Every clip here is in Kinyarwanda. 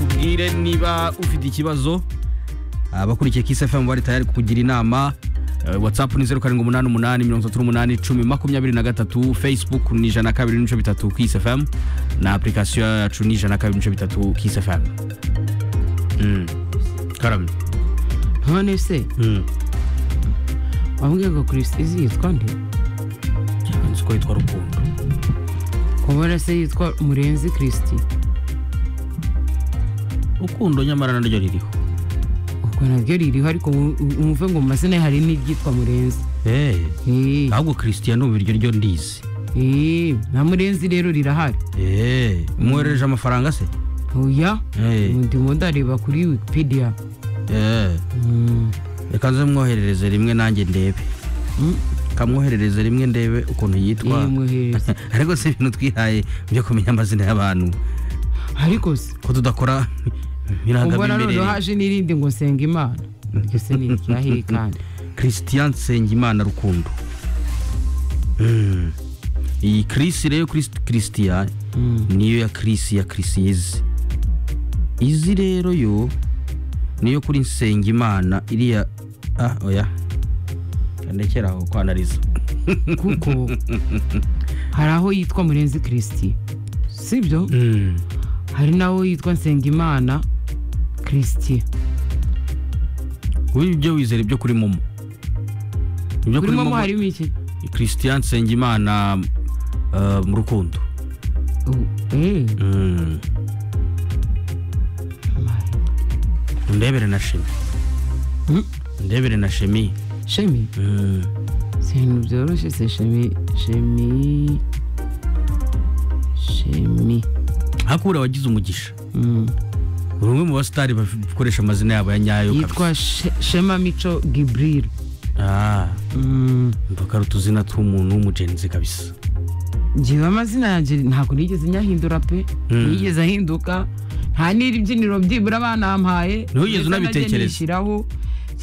tubwire niba ufite ikibazo abakurikiye kisafemu bari tayari kukugira inama Eh, whatsapp ni zeru karindwi umunani umunani mirongo itatu n'umunani icumi makumyabiri na gatatu facebook ni ijana na kabiri n'ibice bitatu kisafemu na apurikasiyo yacu ni ijana na kabiri n'ibice bitatu kisafemu karamye none se wabwiye ngo kirisizi yitwa nde cyangwa nzi ko yitwa rukundo kubona se yitwa murenzi kirisiti rukundo nyamara naryo ririho ubwo naryo ririho ariko mu- mwumve ngo mu mazina ye hari n'iryitwa murenzi Eh, Eh, ahubwo christian ubu iryo ryo ndizi eh, na murenzi rero rirahari Eh, umwoherereje amafaranga se oya Eh. ndimo ndareba kuri wikipedia Eh, Mm, reka nze mwoherereze rimwe nanjye ndebe mm, kamwoherereze rimwe ndebe ukuntu yitwa eh, mwoherereze. ariko si ibintu twihaye byo kumenya amazina y'abantu ariko se ko tudakora ubona mirangamimerere noneho haje n'irindi ngo nsenga imana iryo se ni iryahehe kandi christian nsengimana rukundo Mm. iyi kirisi rero Christ- christian Mm. niyo ya kirisi ya kirisi izi izi rero yo niyo kuri nsengimana iriya ah oya ndekera aho ko anariza kuko hari aho yitwa murenzi kirisiti sibyo Mm. hari n'aho yitwa nsengimana kirisiti wowe ibyo wizera ibyo kuri momo ibyo kuri momo harimo iki christian nsengimana eh, mu rukundo Ubu, eh, Mm. ndebere na shemi mm, ndebere na shemi shemi Mm. si ibintu byoroshye se shemi shemi shemi hakura wagize umugisha Mm. uri umwe mu basitari bakoresha amazina yabo ya nyayo kabisa. yitwa She- shema mico gibril Ah, Mm, mvuga ari utuzina tw'umuntu w'umugenzi kabisa njyewe amazina yanjye ntabwo nigeze nyahindura pe Mm. nigeze ahinduka nta n'ibyiniro byibura banampaye Ntiwigeze unabitekereza? nishyiraho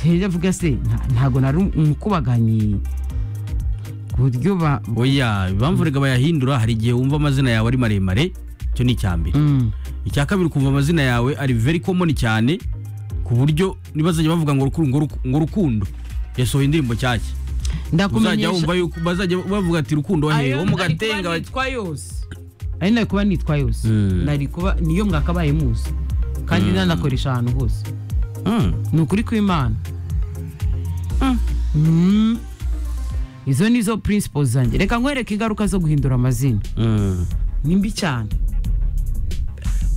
njya avuga se nta- ntabwo nari umukubaganyi ku buryo ba oya impamvu reka bayahindura hari igihe wumva amazina yawe ari maremare icyo ni icya mbere Mm. icya kabiri kumva amazina yawe ari very common cyane ku buryo nibazajya bavuga ngo rukundo ngo Ruku- ngo rukundo yasohoye indirimbo cyake uzajya ndakumenyesha wumva yuko bazajya bavuga ati rukundo hehe wo mu nari gatenga kuba bati- nitwa yose ari nari kuba nitwa yose Mm. nari kuba niyo mwakabaye muzi kandi nanakoresha ahantu hose Mm. ni ukuri kw'imana Mm. Mm. izo ni zo principles zanjye reka nkwereke ingaruka zo guhindura amazina Mm. ni mbi cyane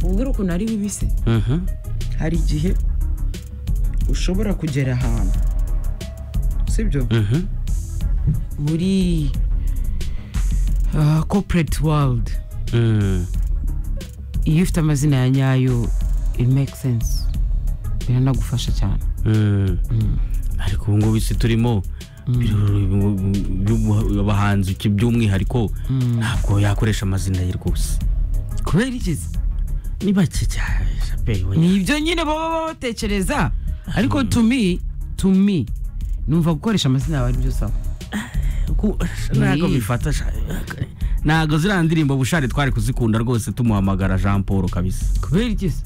ubwira ukuntu ari bibi se Mhm. hari igihe ushobora kugera ahantu sibyo Mhm. muri ah, corporate world Mm. iyo ufite amazina ya nyayo it makes sense biranagufasha cyane Mm. ariko ubu ngubu isi turimo biru- abahanzi ki- by'umwihariko ntabwo yakoresha amazina ye rwose kubera iki se? ni bake cyane pe oya. ni ibyo nyine baba baba batekereza ariko to me to me numva gukoresha amazina yawe ari byo sawa Ku- ntabwo Ni. bifata sha- ntabwo ziriya ndirimbo bushari twari kuzikunda rwose tumuhamagara jean paul kabisa kubera iki se?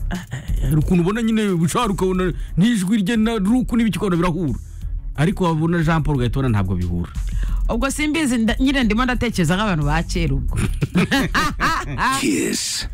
ukuntu ubona nyine bushari ukabona n'ijwi rye na ruku n'ibiki ukabona birahura ariko wabona jean paul ugahita ubona ntabwo bihura ubwo simbizi nda- nyine ndimo ndatekereza nk'abantu ba kera ubwo Kiss.